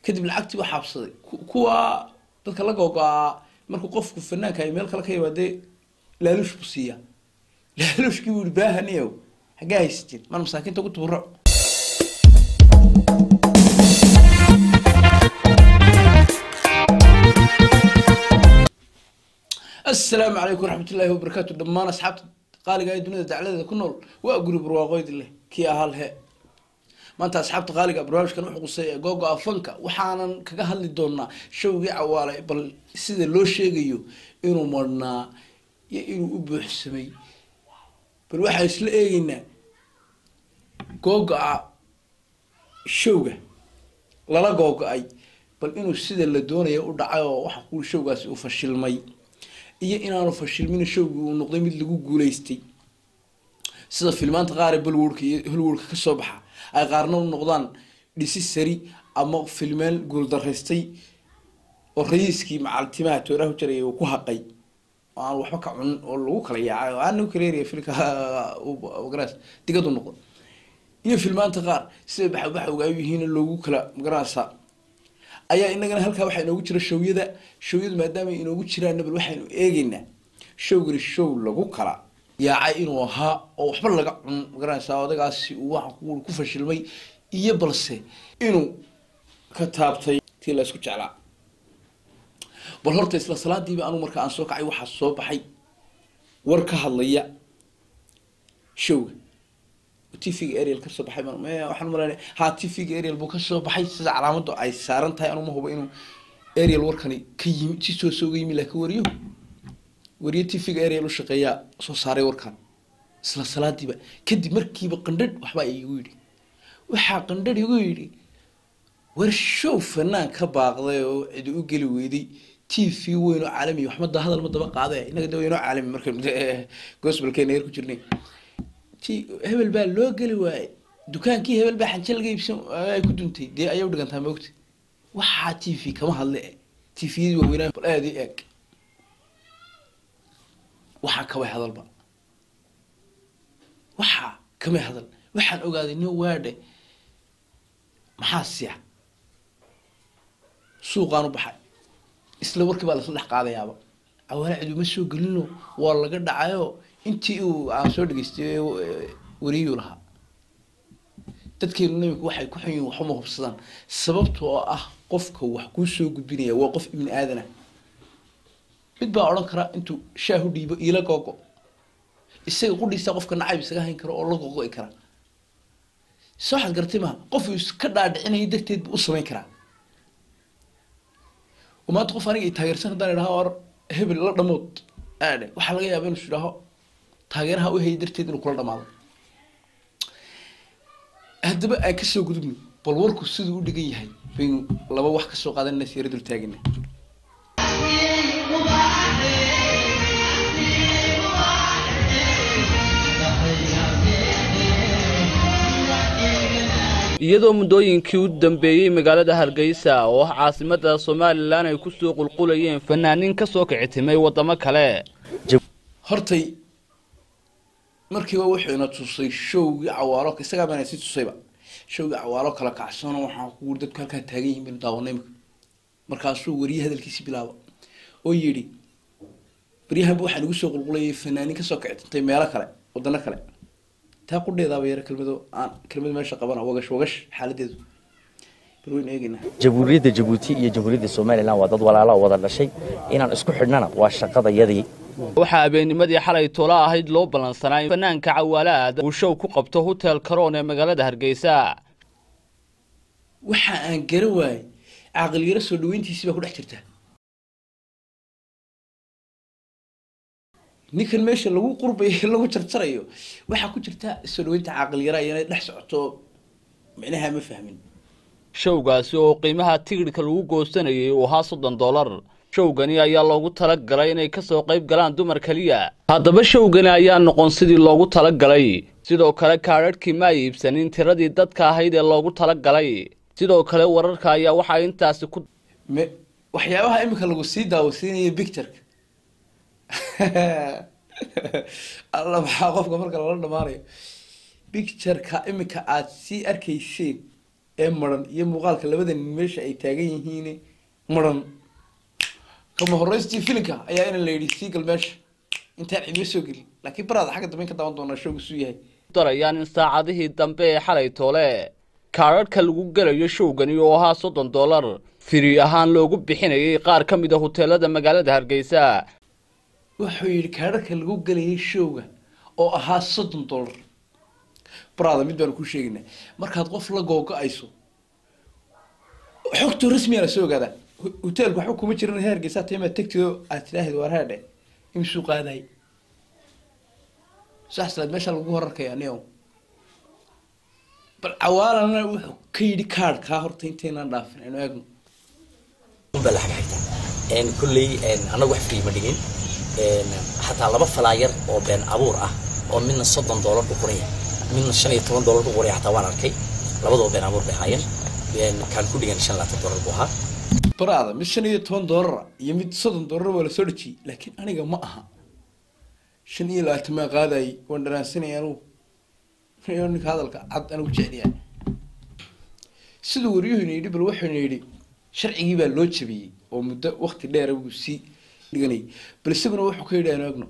kadib lacagtii waa xaabsaday kuwa dadka la googo-aa markuu qofku fanaanka ay meel kale ka yimaadee laaluush buu siiyaa laaluushkii buu yihi baahaniyow xaggee haysatin maan masaakiinta ugu tuburac asalaamu calaykum waraxmat ullaahi wabarakaatu dhammaan asxaabta qaaliga ee dunida dacladeeda ku nool waa guri barwaaqoyd leh kii ahaa lehe maanta asxaabta qaaliga barnaamijkan wuxuu qusay ee googo afanka waxaanan kaga hadli doonaa showgii cawaale bal sida loo sheegayo inuu marhnaa iyo inuu u buuxsamay bal waxaa isla eegeynaa googo-a showga lala googo-ay bal inuu sida la doonaya u dhacay oo waxa ku showgaasi uu fashilmay iyo inaanu fashilmin showgii uu noqday mid lagu guuleystay sida filmaanta qaar ee bollywoodka iyo hollywoodka kasoo baxa ay qaarna u noqdaan dhisi sari ama filmeen guuldaraystay oo rayiiskii macaltimaha tooraha jaraya uu ku haqay oo aan waxba ka cunin oo lagu kala yaacay oo aan lagu kala eriya filka magaras digadu noqdo iyo filmaanta qaar sida baxa baxa ogaayo yihiin loogu kala magarasa ayaa inagana halkaa waxaa inoogu jira showyada showyadu maadaama inoogu jiraan bal waxaynu eegeynaa showgani show lagu kala yaacay inuu ahaa oo waxba laga cun magaranaysaa odagaasi uu waxa ku fashilmay iyo balse inuu ka taabtay tii la isku jeclaa bal horta isla salaadiiba anugu marka aan soo kacay waxaa soo baxay war ka hadlaya showga tvga ariel kasoo baxay waxaan umalaynaya ha tvga ariel buu kasoo baxay sida calaamadu ay saaran tahay anuma hubo inuu ariel warkani ka yimi si soo sooga yimi laakiin wariyo wariyo tvga ariel u shaqeeyaa soo saaray warkan isla salaadiiba kadib markiiba qandhadh waxbaa igu yidhi waxaa qandhadh igu yidhi war show fanaan ka baaqday oo cidi u geli weyday t v weyn oo caalami waxmada hadal ma daba qaada inaga de weynoo caalami markaynu gospelkeena yar ku jirnay hebel baa loo geli waayey dukaankii hebel baa xanje laga iibsan ay ku duntay dee ayay udhigantaa maogta waxaa t v kama hadle t vyadii waaweynaa bal aada i eeg waxaa kamay hadalba waxaa kamay hadal waxaan ogaaday nin waadhe maxaa siya suuqaan u baxay isla warkii baa lasla dhex qaadayaaba cawaale ciduma soo gelino waa laga dhacayo intii uu aan soo dhegeystay wariyuu lahaa dadkeenu namika waxay ku xun yihin waxuma hubsadaan sababta oo ah qofka wax kuu soo gudbinaya waa qof ibni aadana mid baa odhan kara intuu shaahu dhiibo iila googo isaga qudhiisa qofka nacayb isaga hayn kara oo la googo'i kara se waxaad garatay maha qof uu iska dhaadhicinaya darteed buu u samayn karaa oo maanta qof aniga i taageersan haddaan idhaha or hebel la dhamood aadhe waxaa laga yaaba inuu idhaaho taageeraha u hayay darteed inuu kula dhamaado haddaba aan kasoo gudubno bal warku siduu u dhigan yahay baynu laba wax kasoo qaadanana siira dul taagana iyadoo muddooyinkii u dambeeyey magaalada hargeysa oo ah caasimada somalilan ay kusoo qulqulayeen fanaaniin kasoo kicitimay waddamo kale hortay markiiba wuxuu ina tusay showgii cawaalo isagaa baana si tusayba showgii cawaalo kala kacsano waxaa kuuri dadku halkaa taagan yihin baynu daawanay imika markaasuu wariye hadalkiisi bilaaba oo yidhi baryahanba waxaa nagu soo qulqulayay fanaaniin kasoo kicitintay meelo kale wadano kale taa qudheedaaba yara kelmado aan kelmad meesha qabana wagash wagash xaaladeedu bal waynu eegeynaa jamhuuriyadda jabuuti iyo jamhuuriyadda somalilan waa dad walaala oo wada dhashay inaan isku xidhnana waa shaqadayadii waxaa habeennimadii xalay toola ahayd loo ballansanaa in fanaanka cawaalaad uu show ku qabto hotel karoon ee magaalada hargeysa waxa aan garan waayey caaqiliyaro soo dhaweyntiisii baa ku dhex jirta ninkan meesha lagu qurbayo lagu jarjarayo waxaa ku jirta soo dhaweynta caaqiliyara iyana dhex socoto micnaha ma fahmin showgaasi oo qiimaha tigidhka lagu goosanayay uu ahaa soddon dollar showgani ayaa loogu talagalay inay kasoo qayb galaan dumar keliya haddaba showgani ayaa noqon sidii loogu talagalay sidoo kale kaadhadhkii ma ay iibsanin tiradii dadka ahayd ee loogu talagalay sidoo kale wararka ayaa waxaa intaasi ku me waxyaabaha imika lagu sii daawasiinaya pictureka alla maxaa qofka marka lala dhamaanayo pictureka imika aada sii arkayseen ee maran iyo muuqaalka labada nin meesha ay taagan yihiin maran kama horeystii filinka ayaa ina la yidhi sii gal meesha intaan cidma soo gelin laakiin baraada xagga dambe in ka daawan doonaa showgu suu yahay darayaan in saacadihii dambe ee xalay toole kaadhadhka lagu gelayo showgani oo ahaa soddon dollar firi ahaan loogu bixinayay qaar ka mid a huteelada magaalada hargeysa wuxuu yidhi kaadhadhka lagu gelayay showga oo ahaa soddon dollar baraada mid baanu kuu sheegaynaa markaad qof la googo-ayso xogto rasmiya la soo ogaadaa hoteelku waxba kuma jiran hargeysa taimaa tegtido aad tidhaahid waar haadhe imsuu qaaday sax salaad meesha lagu horarkaya nio bal cawaalana wuxuu ka yidhi kaadhkaa horta intaynaan dhaafin aynu eegno baa la xagxigta een kulley een anagu wax free ma dhigin een xataa laba falaayar oo been abuur ah oo midna soddon doolar ku qoran yahay midna shan iyo toban doolar ku qoran yahay xataa waan arkay labadoo been abuur bay ahaayeen een kaan ku dhigan shan labaatan doolar buu ahaa baraada mid shan iyo toban doolara iyo mid soddon doolara waa lasoo dhejiyey laakiin aniga ma aha shan iyo labaatan maa qaadayay waan dharaansanaya anugu iyo ninka hadalka cad anigu jecliyaa siduu waryuhuna yidhi bal wuxuuna yidhi sharcigii baa loo jabiyey oo muddo wakti dheera buu sii dhiganayay bal isaguna wuxuu ka yidhi aynu eegno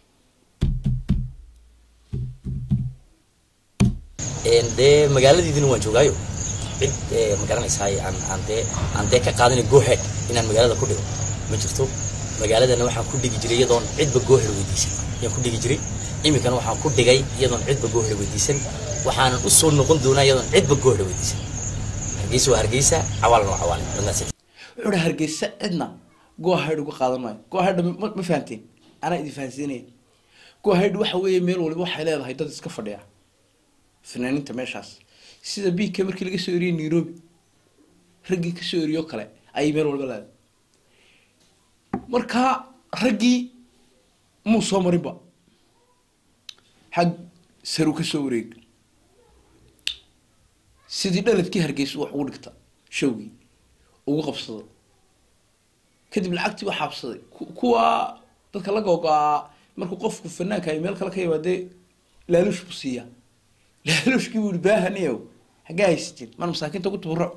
een dee magaaladiidina waan joogaayo cid ee ma garanaysaay aan aan dee aan dee ka qaadanay goohead inaan magaalada ku dhigo ma jirto magaaladana waxaan ku dhigi jiray iyadoon cidba gooher weydiisan ayaan ku dhigi jiray iminkana waxaan ku dhigay iyadoon cidba gooher weydiisan waxaanan u soo noqon doonaa iyadoon cidba gooher weydiisan hargeysa waa hargeysa cawaalna waa cawaale dadnaas wuxuu dhi hargeysa cidna go-ahayd uga qaadan maayo go-ahaydha ma ma fahanteen anaa idin fahansiinaya go-ahayd waxa weeye meel waliba waxay leedahay dad iska fadhiya fanaaniinta meeshaas sida biigka markii laga soo eriyey nairobi raggii kasoo eriyo kale ayay meel walba leedahay markaa raggii muu soo marinba xag saru ka soo wareeg sidii dhaladkii hargeysa wax ugu dhigta showgii ugu qabsado kadib lacagtii waa xaabsaday ku- kuwa dadka la googo-aa markuu qofku fanaanka ay meel kale ka yimaadee laaluush buu siiyaa laaluushkii buu yihi baahaniyow xaggee haysatiin mar masaakiinta ku tuburac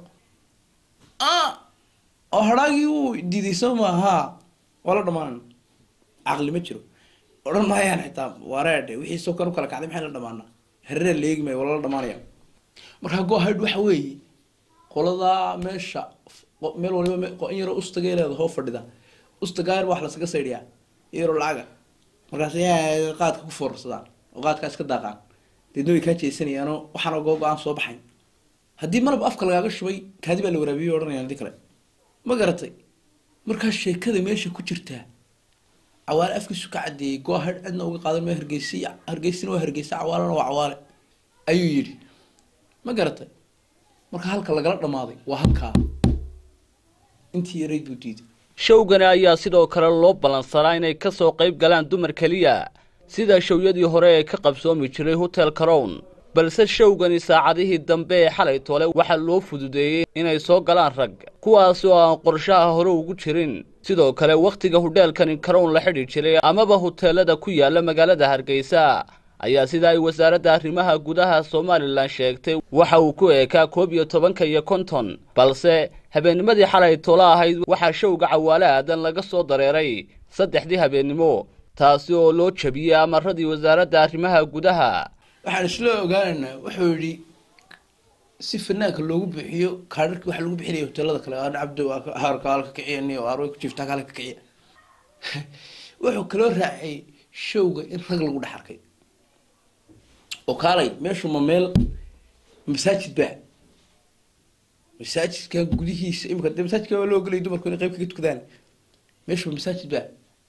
oo hadhaagii uu diiday soo maaha waa la dhamaanana caqli ma jiro odhan maayaan xitaa wareedhe wixii soo kan u kala kacday maxay la dhamaanaa hareer leegi maayo waa lala dhamaanaya markaa go-ahayd waxa weeye qoladaa meesha qo- meel waliba me- qo- in yaroo ustagay leeda hoo fadhida ustagaayar wax lasaga saydhiyaa yaroo lacaga markaas yaa qaadka ku foorsadaan oo qaadkaa iska daaqaan deedna way kaa jeesanayaanoo waxaana goo go-aan soo baxayn haddii malab afka lagaaga shubay kaadi baa la waraabiyey odhanayaan hadii kale ma garatay markaa sheekada meesha ku jirtaa cawaale afkiisu ka cadeeyey go-ahayd cidna uga qaadan maayo hargeysa hargeysina waa hargeysa cawaalena waa cawaale ayuu yidhi ma garatay marka halka lagala dhamaaday waa halkaa intii yarayd buu diiday showgani ayaa sidoo kale loo ballansanaa inay ka soo qayb galaan dumar keliya sida showyadii hore ee ka qabsoomi jiray hotel carown balse showgani saacadihii dambe ee xalay toole waxaa loo fududeeyey inay soo galaan rag kuwaas oo aan qorshaha hore ugu jirin sidoo kale wakhtiga hudheelkani carown la xidhi jiray amaba huteelada ku yaala magaalada hargeysa ayaa sida ay wasaaradda arrimaha gudaha somalilan sheegtay waxa uu ku eekaa koob iyo tobanka iyo konton balse habeennimadii xalay tolo ahayd waxaa showga cawaale aadan laga soo dareeray saddexdii habeennimo taasi oo loo jabiyey amaradii wasaaradda arrimaha gudaha waxaan isla ogaanaynaa wuxuu yidhi si fanaanka loogu bixiyo kaadharki waxa lagu bixinaya hoteelada kale aan cabdo haarka halka kiciya niyo aarway ku jiifta halka kiciya wuxuu kaloo raacay showga in rag lagu dhex arkay oo kaalay meeshu ma meel masaajid baa masaajidka gudihiisa imika dee masaajidka waa loo gelay dumarku inay qayb kaga tukadaan meeshu ma masaajid baa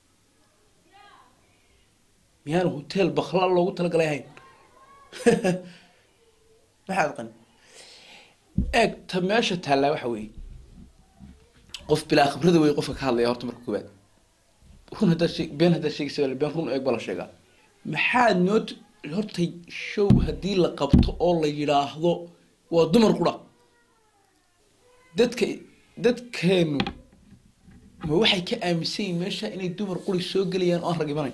miyaanu hotel bakla loogu talagalay ahayn maxaad qani eeg ta meesha taallaa waxa weeye qof bilaa khibrada wey qofka ka hadlaya horta marka koowaad run haddaad sheeg been haddaad sheegaysa wala been run eeg baa la sheegaa maxaad noo t- horta show haddii la qabto oo la yidhaahdo waa dumar qura dadka dadkeenu ma waxay ka aaminsan yihin meesha inay dumar quri soo gelayaan oo aan rag imanayn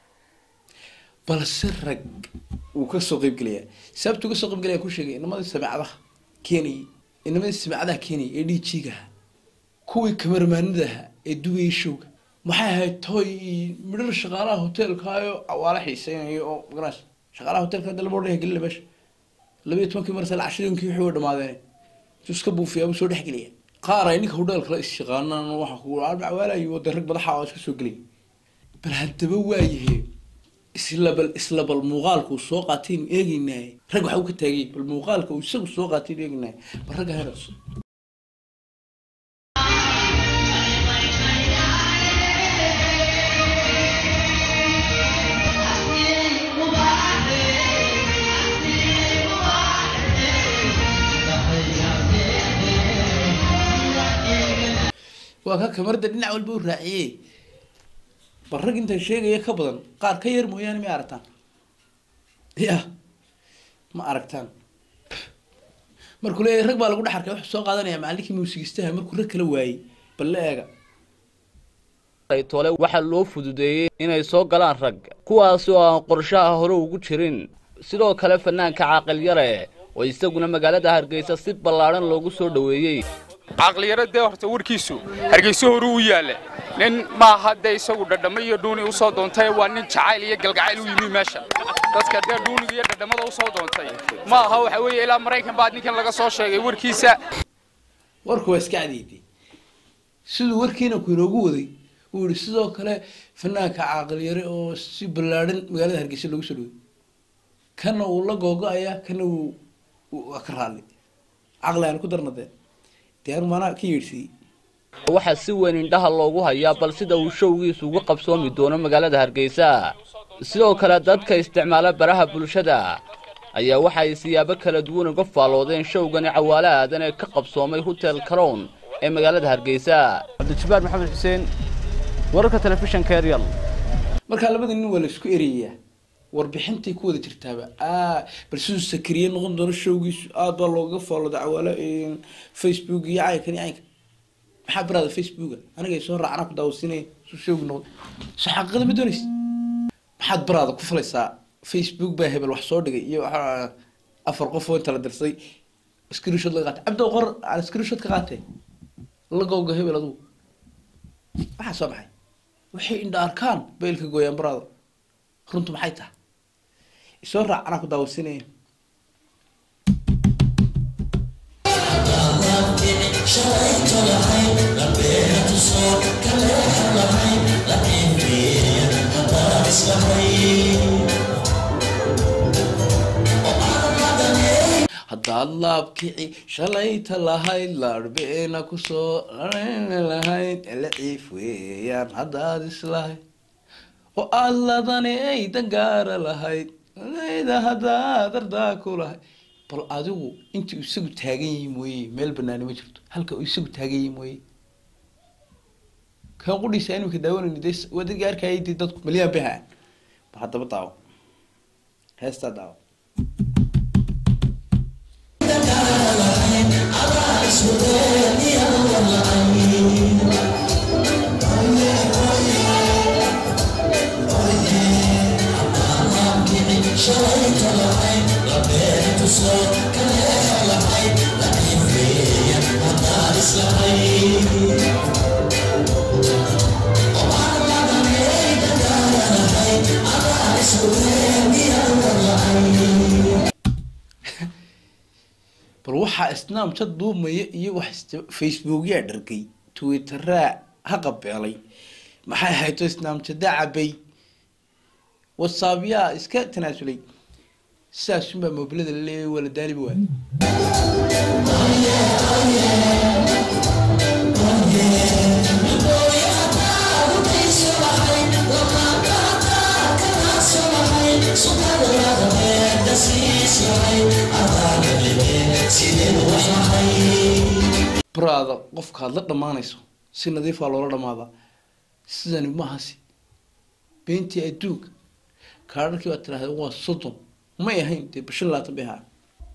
balse rag wuu ka soo qeybgelayaa sababta uga soo qeybgelaya ku sheegay inamadii sameecadaha keenayay inamadii simcadaha keenaya ee dhiijiiga ahaa kuwii kamarmaanida ahaa ee dubayay showga maxay ahayd toy midhar shaqaalaha hoteelkaayo cawaala xiiseynayo oo magaras shaqaalaha hoteelka hadda lama odhan gelina meesha labayo tobankii marsal cashirinkii wixii way dhamaadeen intuu iska buufiyaa buu soo dhex geliya qaar ay ninka hodheelkala is-shaqaanaan waxa ku cawaalayo dee rag madaxa oo iska soo gelay bal haddaba waayahe isla bal isla bal muuqaalka uu soo qaataynu eegeynaaye rag waxa uu ka taagay bal muuqaalka uu isagu soo qaataynu eegeynaaye bal ragga heerayso waa ka kamarda dhinac walba u raaciyey bal rag intaan sheegaya ka badan qaar ka yar mooyaane ma aragtaan ya ma aragtaan markuu leeyahay rag baa lagu dhex arkay wuxuu soo qaadanaya macallinkii muusigistaha markuu rag kala waayey bal la eega tole waxaa loo fududeeyey inay soo galaan rag kuwaasi oo aan qorshaha hore ugu jirin sidoo kale fanaanka caaqil yare oo isaguna magaalada hargeysa si ballaadhan loogu soo dhoweeyey caqliyaro dee horta warkiisu hargeyso horu u yaalla nin maaha dee isagu dhadhamo iyo dhuuni u soo doontay waa nin jacayl iyo galgacayl u yimi meesha dadka dee dhuuniga iyo dhadhamada u soo doontay ma aha waxa weeye ilaa maraykan baa ninkan laga soo sheegay warkiisa warku waa iska cadiyday siduu warkiina ku inoogu waday uu yihi sidoo kale fanaanka caaqil yare oo si ballaadhan magaalada hargeysa loogu soo dhawey kana uu la googo-aya kana uu waa ka raalli caqli aan ku darna dee dee anu maanaa ka yeedhsiiyey waxaa si weyn indhaha loogu hayaa bal sida uu showgiisu uga qabsoomi doono magaalada hargeysa sidoo kale dadka isticmaala baraha bulshada ayaa waxa ay siyaabo kala duwan uga faalloodeen showgani cawaale aadan ee ka qabsoomay hotel carown ee magaalada hargeysa cabdijabaar maxamed xuseen wararka telefishanka eryal markaa labada nin waa la isku ereyayaa warbixintay ku wada jirtaaba a bal siduu sakariye noqon doono showgiisu aada baa looga faallooda cawaalo facebook iyo caynkan iyo caynka maxaa baraada facebooka aniga soo raacana ku daawasiinaya suu showgi noqdo soo xaqiiqada ma doonaysa maxaad baraada ku falaysaa facebook baa hebel wax soo dhigay iyo waxaa afar qof oo inta la dirsay screenshot laga qaatay cabdo qor aan screenshot ka qaatee la gowga hebel adugu waxaa soo baxay waxay indha arkaan baylka gooyaan baraada runtu maxay tahay isoo raac anaa ku daawasiinaya haddaad laabkici shalayta lahayd laarbeena kusoo lahayd eleciif weeyaan haddaad islahayd oo aada ladani ay dangaara lahayd da haddaad ardaa ku lahayd bal adigu intii isagu taagan yihi mooye meel banaani ma jirto halka uu isagu taagan yihi mooye kan qudhiisa imika daawanayni de waa dadkii arkayay dee dadku maliyaan bay haan ba haddaba daawo heestaa daawo bal waxaa snamchat duumaya iyo wax facebookyaa dhargay twitteraa ha qabeelay maxay hayto snamchada cabay whatsappyaa iska tanaasulay sidaasunbaa mobilada laleeyahay waa la daaliba waay baraada qofkaad la dhammaanayso si nadiifaa loola dhammaadaa sidani mahasi beentii adduunka kaadharkii baad tiraahda waa soddon may ahayn dee bishan labaatan bay ahaa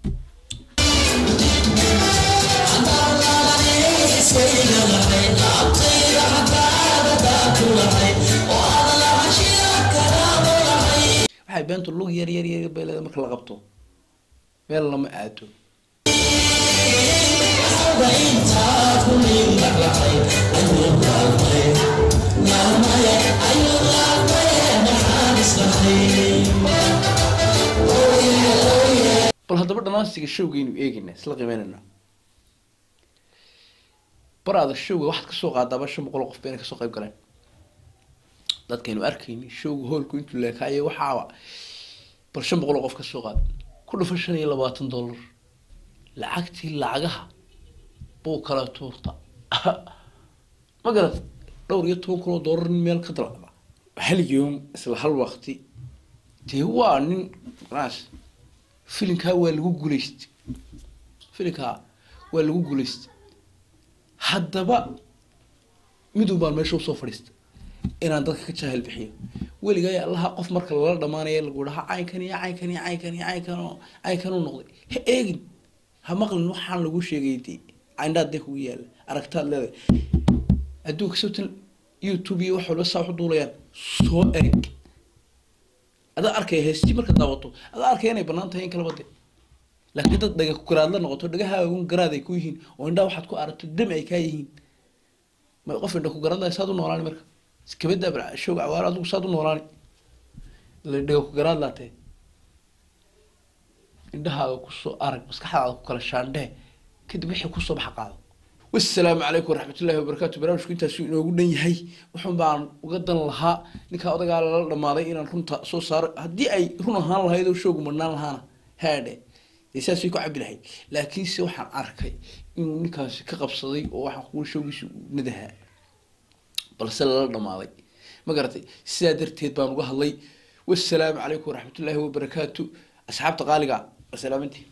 waxay beentu lug yar yar yar bay leedahay marka la qabto meel lama aado bal haddaba dhamaansiga showgaynu eegayna isla qiimeynayna baraada showga waxaad kasoo qaadaaba shan boqol oo qof ba inay kasoo qayb galeen dadkaynu arkayni showga hoolku intuu leekaayo waxaaba bal shan boqol oo qof kasoo qaad ku dhufa shan iyo labaatan dollar lacagtii lacagaha buu kala tuurta ma garad dhowr iyo toban kun oo dollar nin meel ka dalacda hal yoom isla hal waqti dee waa nin naas filinkaa waa lagu guulaystay filinkaa waa lagu guulaystay haddaba midun baan meesha usoo fadhiistay inaan dadka ka jaahil bixiyo weligaa allaha qof marka lala dhamaanaya lagu dhaha caynkan iyo caynkan iyo caynkan iyo caynkan oo caynkan u noqday ha eegin ha maqlin waxaan lagu sheegay dee cindhaad dee kugu yaala aragtaad leedahay adduunka sabtan youtube iyo wax walba saa waxu duulayaan soo eeg adaa arkaya heestii marka daawato adaa arkaya inay banaan tahay in kalaba de laakiin dad dhaga garaad la noqoto dhagahaagun garaad ay ku yihiin oo indhaa waxaad ku aragto dam ay kaa yihiin ma qof indha ku garanaya saad u noolaani marka iskabada showga cawaaro adigu saad u noolaani la dhaga ku garaad laatee indhahaaga kusoo arag maskaxdaada ku kala shaandhee kadib wixii kusoo baxa qaado wasalaamu calaykum waraxmatullahi wabarakaatu barnaamijku intaasuu inoogu dhan yahay wuxun baan uga dan lahaa ninkaa odagaa lala dhamaaday inaan runta soo saaro haddii ay run ahaan lahayd oo showgu madhnaan lahaana haadhe dee saas way ku cabi lahayd laakiinse waxaan arkay inuu ninkaasi ka qabsaday oo waxaan kuwa showgiisa nadahaa balse lala dhamaaday ma garatay sidaa darteed baan uga hadlay wasalaamu calaykum waraxmatullaahi wabarakaatu asxaabta qaaliga wasalaamantii